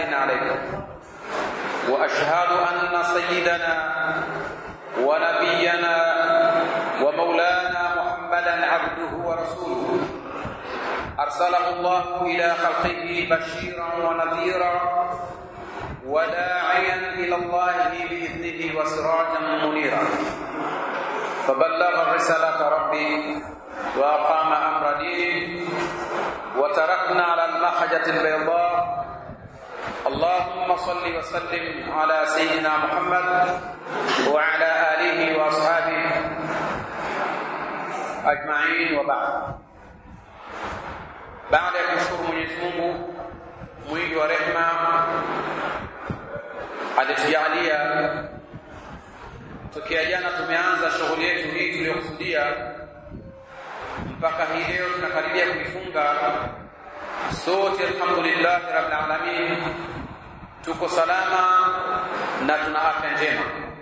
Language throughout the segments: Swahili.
عليكم واشهد ان سيدنا ونبينا ومولانا محمدا عبده ورسوله ارسله الله الى خلقه بشيرا ونذيرا وداعيا الى الله باذنه وسراجا منيرا فبلغ رساله ربي واقام امر دينه وتركنا على المحجه البيضاء اللهم صل وسلم على سيدنا محمد وعلى اله واصحابه اجمعين وبعد baada ya kumshukuru Mwenyezi Mungu mwingi wa rehema alitujalia tokea jana tumeanza shughuli yetu hii tuliyokusudia mpaka hii leo tunakaribia kuifunga sote alhamdulillah rabbil alamin tuko salama na tuna afya njema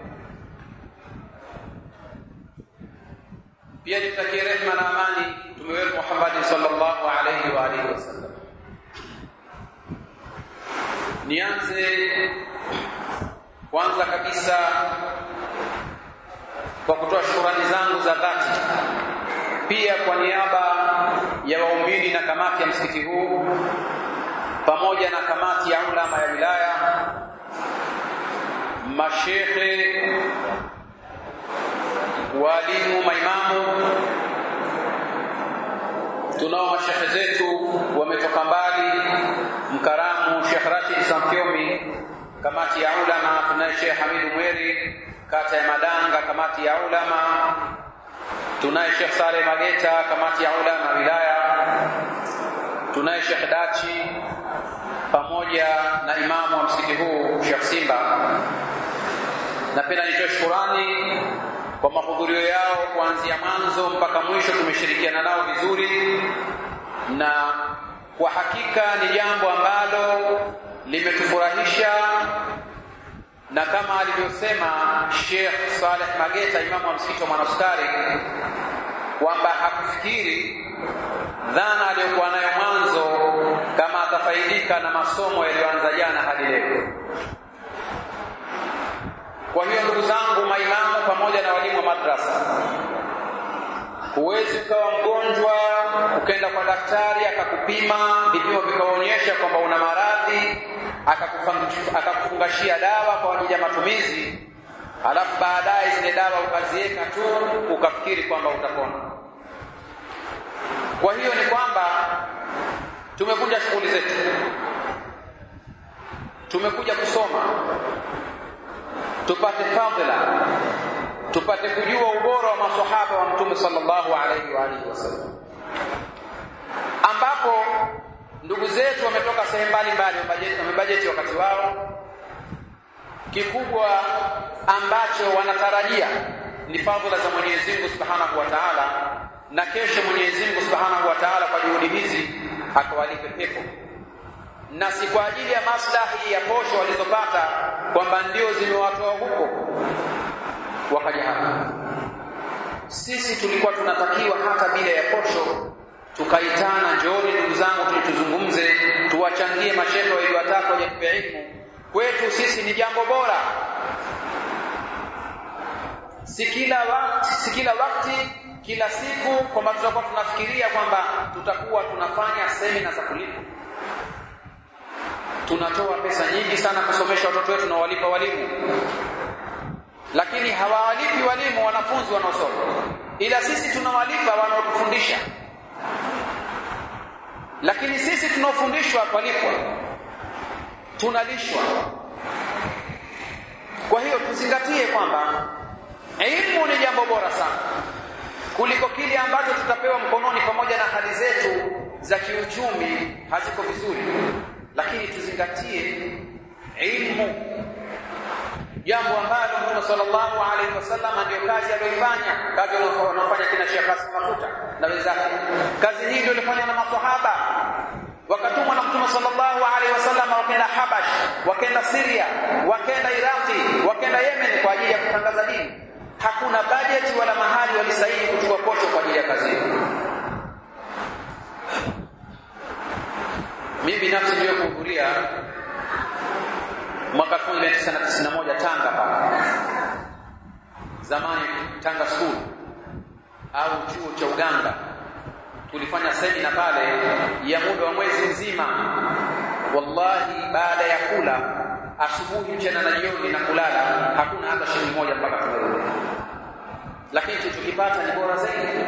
pia nitakie rehma na amani mtume wetu Muhammad sallallahu alayhi wa alihi wasallam nianze kwanza kabisa kwa kutoa shukrani zangu za dhati pia kwa niaba ya waumini na kamati ya msikiti huu pamoja na kamati ya ulama ya wilaya mashekhe walimu maimamu tunao mashekhe zetu wametoka mbali mkaramu Sheikh Rashid Samfyomi kamati ya ulama tunaye Sheikh Hamidu Mweri kata ya Madanga kamati ya ulama tunaye Sheikh Saleh Mageta kamati ya ulama wilaya tunaye Sheikh Dachi pamoja na imamu wa msikiti huu Sheikh Simba napenda nitoe shukurani kwa mahudhurio yao kuanzia mwanzo mpaka mwisho tumeshirikiana nao vizuri na kwa hakika ni jambo ambalo limetufurahisha na kama alivyosema Sheikh Saleh Mageta imamu wa msikiti wa Mwanasukari kwamba hakufikiri dhana aliyokuwa nayo mwanzo kama atafaidika na masomo yaliyoanza jana hadi leo kwa hiyo ndugu zangu maimamu pamoja na walimu wa madrasa huwezi ukawa mgonjwa ukaenda kwa daktari akakupima vipimo vikaonyesha kwamba una maradhi akakufungashia dawa kwa ajili ya matumizi alafu baadaye zile dawa ukaziweka tu ukafikiri kwamba utapona kwa hiyo ni kwamba tumekuja shughuli zetu tumekuja kusoma tupate fadhila tupate kujua ubora wa maswahaba wa mtume sallallahu alaihi wa alihi wasallam ambapo ndugu zetu wametoka sehemu mbalimbali wamebajeti wakati wao kikubwa ambacho wanatarajia ni fadhila za Mwenyezi Mungu Subhanahu wa Ta'ala na kesho Mwenyezi Mungu Subhanahu wa Ta'ala kwa juhudi hizi akawalipe pepo na si kwa ajili ya maslahi ya posho walizopata kwamba ndio zimewatoa huko wakaja hapa sisi tulikuwa tunatakiwa hata bila ya posho tukaitana njooni ndugu zangu tulituzungumze tuwachangie mashehe wawili watatu wenye kupewa ilmu kwetu sisi ni jambo bora si kila wakati si kila wakati kila siku kwamba tutakuwa tunafikiria kwamba tutakuwa tunafanya semina za kulipa tunatoa pesa nyingi sana kusomesha watoto wetu na walipa walimu lakini hawawalipi walimu wanafunzi wanaosoma ila sisi tunawalipa wanaotufundisha lakini sisi tunaofundishwa twalipwa tunalishwa kwa hiyo tuzingatie kwamba elimu ni jambo bora sana kuliko kile ambacho tutapewa mkononi pamoja na hali zetu za kiuchumi haziko vizuri lakini tuzingatie ilmu jambo ambalo Mtume sallallahu alaihi wasallam ndio kazi aliyoifanya kazi wanaofanya kina Sheikh Hassan Mafuta na wenzake kazi hii ndio ilifanywa na maswahaba wakatumwa na Mtume sallallahu alaihi wasallam wakaenda Habash wakaenda Syria wakaenda Iraqi wakaenda Yemen kwa ajili ya kutangaza dini hakuna bajeti wala mahali walisaini kuchukua posho kwa ajili ya kazi hiyo mimi binafsi ndio kuhudhuria zamani Tanga School au chuo cha uganga tulifanya semina pale ya muda wa mwezi mzima wallahi baada ya kula asubuhi mchana na jioni na kulala hakuna hata shilingi moja mpaka tumerudi lakini tulichokipata ni bora zaidi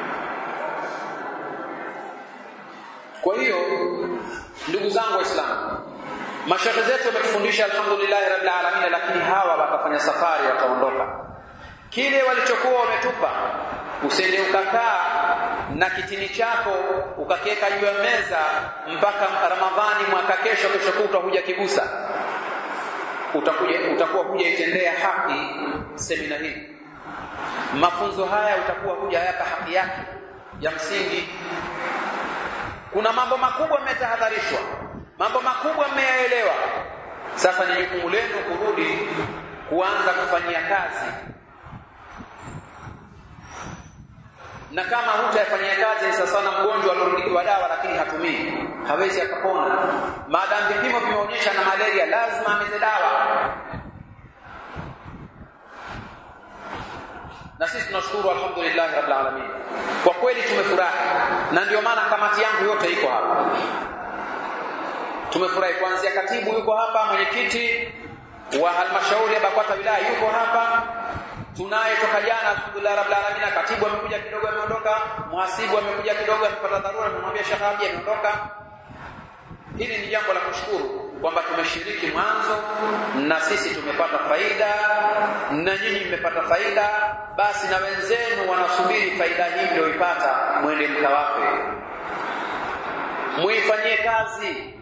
kwa hiyo ndugu zangu waislamu mashehe zetu wametufundisha alhamdulillah rabbil alamin lakini hawa wakafanya safari wataondoka kile walichokuwa wametupa usende ukakaa na kitini chako ukakiweka juu ya meza mpaka Ramadhani mwaka kesho kesho kutwa huja kigusa utakuja utakuwa huja itendea haki semina hii mafunzo haya utakuwa huja yaka haki yake ya msingi kuna mambo makubwa mmetahadharishwa mambo makubwa mmeyaelewa sasa ni jukumu lenu kurudi kuanza kufanyia kazi na kama hutayafanyia kazi ni sasa na mgonjwa aliorudikiwa dawa lakini hatumii hawezi akapona maadamu vipimo vimeonyesha na malaria lazima ameze dawa na sisi tunashukuru alhamdulillah rabbil alamin kwa kweli tumefurahi na ndio maana kamati yangu yote iko hapa tumefurahi kuanzia katibu yuko hapa mwenyekiti wa halmashauri ya BAKWATA wilaya yuko hapa tunaye toka jana alhamdulillah rabbil alamin katibu amekuja kidogo ameondoka muhasibu amekuja kidogo amepata dharura nimemwambia Sheikh Haji ameondoka hili ni jambo la kushukuru kwamba tumeshiriki mwanzo na sisi tumepata faida na nyinyi mmepata faida basi na wenzenu wanasubiri faida hii mlioipata mwende mkawape muifanyie kazi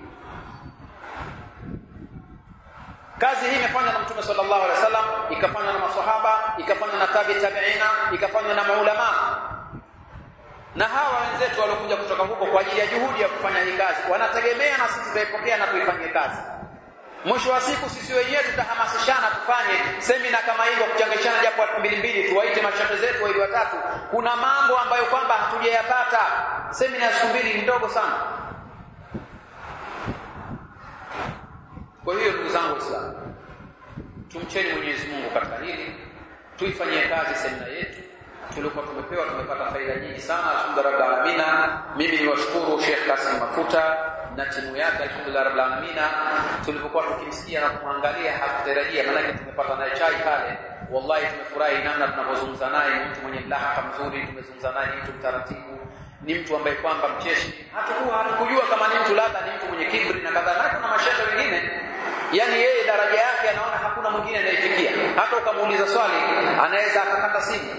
kazi hii imefanywa na mtume sallallahu alaihi wasallam ikafanywa na maswahaba ikafanywa na tabi tabiina ikafanywa na maulama na hawa wenzetu waliokuja kutoka huko kwa ajili ya juhudi ya kufanya hii kazi wanategemea na sisi tutaipokea na kuifanyia kazi mwisho wa siku sisi wenyewe tutahamasishana tufanye semina kama hivyo kuchangishana japo elfu mbili mbili tuwaite mashehe zetu wawili watatu kuna mambo ambayo kwamba hatujayapata semina ya siku mbili ni ndogo sana kwa hiyo ndugu zangu waislamu tumcheni mwenyezi mungu katika hili tuifanyie kazi semina yetu tulikuwa tumepewa tumepata faida nyingi sana alhamdulillah rabbil alamin mimi niwashukuru Sheikh Kasim Mafuta na timu yake alhamdulillah rabbil alamin tulipokuwa tukimsikia na kumwangalia hakutarajia maana tumepata naye chai pale wallahi tumefurahi namna tunavyozungumza naye ni mtu mwenye mlahaka mzuri tumezungumza naye ni mtu mtaratibu ni mtu ambaye kwamba mcheshi hatakuwa hatukujua kama ni mtu labda ni mtu mwenye kibri na kadhalika kuna mashehe wengine yani yeye daraja yake anaona hakuna mwingine anayefikia hata ukamuuliza swali anaweza akakata simu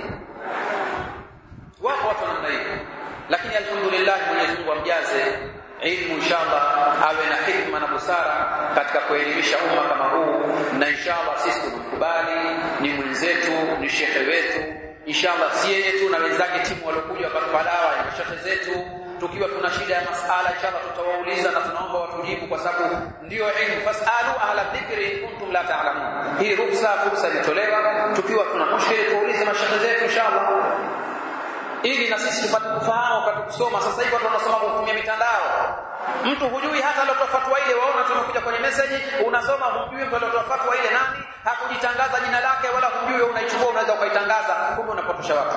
wapo watu namna hiyo lakini alhamdulillah Mwenyezi Mungu amjaze ilmu inshallah awe na hikma na busara katika kuelimisha umma kama huu na inshallah sisi tumkubali ni mwenzetu ni shekhe wetu inshallah si yeye tu na wenzake timu waliokuja wakatupa dawa ya shekhe zetu tukiwa tuna shida ya masala inshallah tutawauliza na tunaomba watujibu kwa sababu ndio ilmu fasalu ahla dhikri in kuntum la ta'lamun hii ruksa fursa ilitolewa tukiwa tuna mushkili tuulize mashekhe zetu inshallah ili na sisi tupate kufahamu wakati kusoma sasa hivi watu wanasoma kwa kutumia mitandao mtu hujui hata aliotoa fatwa ile waona tumekuja kwenye message unasoma hujui mtu aliotoa fatwa ile nani hakujitangaza jina lake wala hujui unaichukua unaweza ukaitangaza kumbe unapotosha watu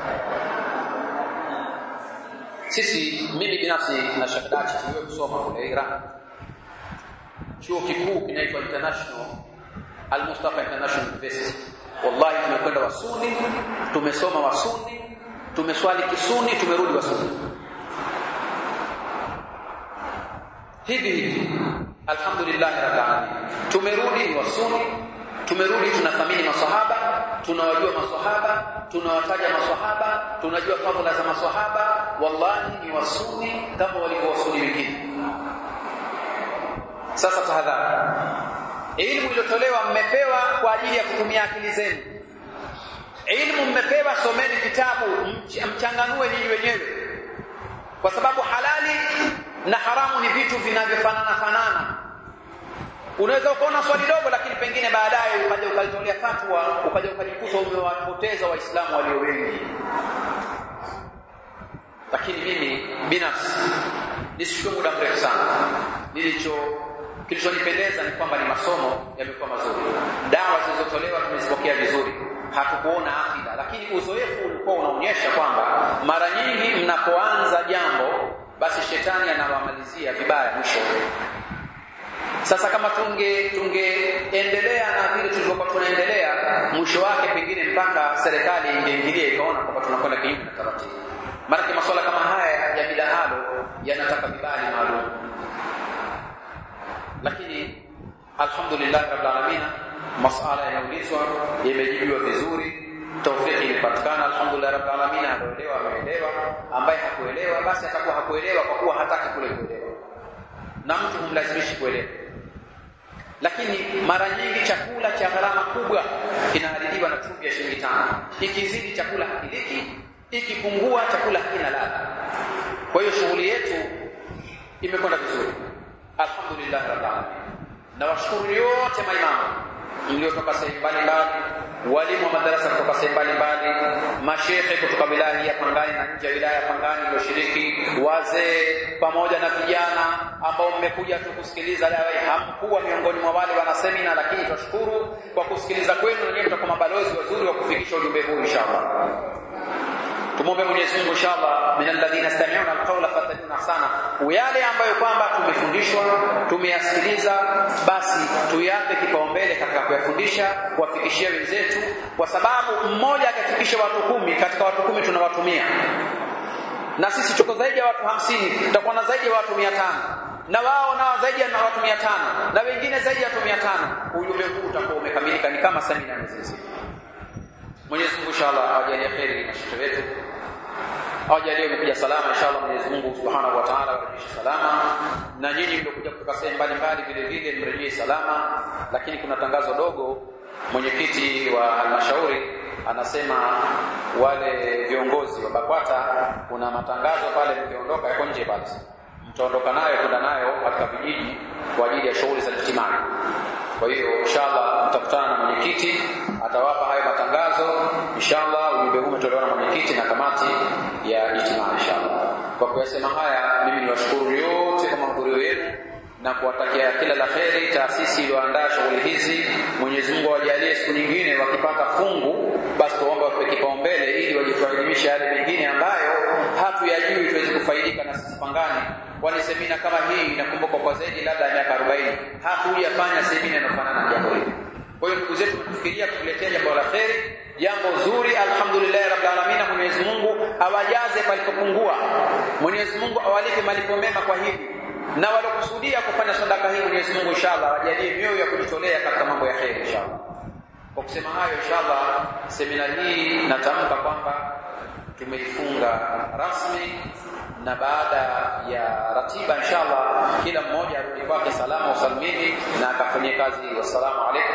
sisi mimi binafsi na Sheikh Dachi tuliwe kusoma kule Iran chuo kikuu kinaitwa International Al-Mustafa International University wallahi tumekwenda wasuni tumesoma wasuni tumeswali kisuni tumerudi wasuni hivi hivi alhamdulillah rabbil alamin tumerudi wasuni tumerudi tunathamini maswahaba tunawajua maswahaba tunawataja maswahaba tunajua fadhila za maswahaba wallahi ni wasuni kama walivyo wasuni wengine sasa tahadhari elimu iliyotolewa mmepewa kwa ajili ya kutumia akili zenu ilmu mmepewa someni vitabu mchanganue nyinyi wenyewe kwa sababu halali na haramu ni vitu vinavyofanana fanana unaweza ukaona swali dogo lakini pengine baadaye ukaja ukalitolea fatwa ukaja ukajikuta umewapoteza waislamu walio wengi lakini mimi binafsi nisichukue muda mrefu sana nilicho kilichonipendeza ni kwamba ni masomo yamekuwa mazuri dawa zilizotolewa tumezipokea vizuri hatukuona akida, lakini uzoefu ulikuwa unaonyesha kwamba mara nyingi mnapoanza jambo, basi shetani anawamalizia vibaya mwisho. Sasa kama tunge tungeendelea na vile tulivyokuwa tunaendelea, mwisho wake pengine mpaka serikali ingeingilia ikaona kwamba tunakwenda kinyume na taratibu. Maanake masuala kama haya ya midahalo yanataka vibali maalum, lakini alhamdulillah rabbil alamin, masala yanaulizwa yamejibiwa vizuri, taufiki imepatikana, alhamdulillah rabbil alamin. Anaelewa ameelewa, ambaye hakuelewa basi atakuwa hakuelewa kwa kuwa hataki kule kuelewa, na mtu humlazimishi kuelewa lakini mara nyingi chakula cha gharama kubwa kinaharibiwa na chumvi ya shilingi tano. Ikizidi chakula hakiliki, ikipungua chakula hakina ladha. Kwa hiyo shughuli yetu imekwenda vizuri, alhamdulillah rabbil alamin. Na washukuru yote maimamu mliotoka sehemu mbalimbali, walimu wa madarasa kutoka sehemu mbalimbali, mashehe kutoka wilaya hii ya Pangani na nje ya wilaya ya Pangani mlioshiriki, wazee pamoja na vijana ambao mmekuja tu kusikiliza dawa hii. Hamkuwa miongoni mwa wale wana semina, lakini twashukuru kwa kusikiliza kwenu, na nyinyi mtakuwa mabalozi wazuri wa kufikisha ujumbe huu inshallah. Tumwombe Mwenyezi Mungu inshallah, min alladhina yastami'una alqawla fattabi'una ahsana, yale ambayo kwamba tumefundishwa tumeyasikiliza, basi tuyape kipaumbele katika kuyafundisha, kuwafikishia wenzetu, kwa sababu mmoja akafikisha watu kumi, katika watu kumi tunawatumia na sisi tuko zaidi ya watu hamsini, tutakuwa na zaidi ya watu mia tano na wao nao zaidi ya watu mia tano na wengine zaidi ya watu mia tano Ujumbe huu utakuwa umekamilika, ni kama semina nzima. Mwenyezi Mungu inshallah awajalie kheri na shekhe wetu, awajalie umekuja salama inshallah. Mwenyezi Mungu subhanahu wa ta'ala awarudishe salama, na nyinyi mliokuja kutoka sehemu mbalimbali vile vile mrejee salama. Lakini kuna tangazo dogo, mwenyekiti wa halmashauri anasema wale viongozi wa BAKWATA kuna matangazo pale, mkiondoka yako nje pale, mtaondoka nayo kwenda nayo katika vijiji kwa ajili ya shughuli za ijtimai. Kwa hiyo inshallah mtakutana na mwenyekiti, atawapa hayo matangazo inshallah. Ujumbe huu umetolewa na mwenyekiti na kamati ya ijtimai inshallah. Kwa kuyasema haya, mimi niwashukuru yote kwa mahudhurio yenu na kuwatakia kila la kheri taasisi iliyoandaa shughuli hizi. Mwenyezi Mungu awajalie siku nyingine wakipata fungu, basi tuombe wape kipaumbele ili wajituelimishe yale mengine ambayo hatuyajui tuweze kufaidika na sisi Pangani, kwani semina kama hii inakumbuka kwa zaidi labda ya miaka 40 hatujafanya semina inayofanana na jambo hili. Kwa hiyo ndugu zetu, tunafikiria kutuletea jambo la kheri, jambo zuri. Alhamdulillah rabbil alamin, Mwenyezi Mungu awajaze palipopungua, Mwenyezi Mungu awalipe malipo mema kwa hili na walokusudia kufanya sadaka hii Mwenyezi Mungu inshallah wajalie mioyo ya kujitolea katika mambo ya kheri inshallah. Kwa kusema hayo, inshallah semina hii natamka kwamba tumeifunga rasmi, na baada ya ratiba inshallah kila mmoja arudi kwake salama usalimini na akafanyia kazi. Wassalamu alaikum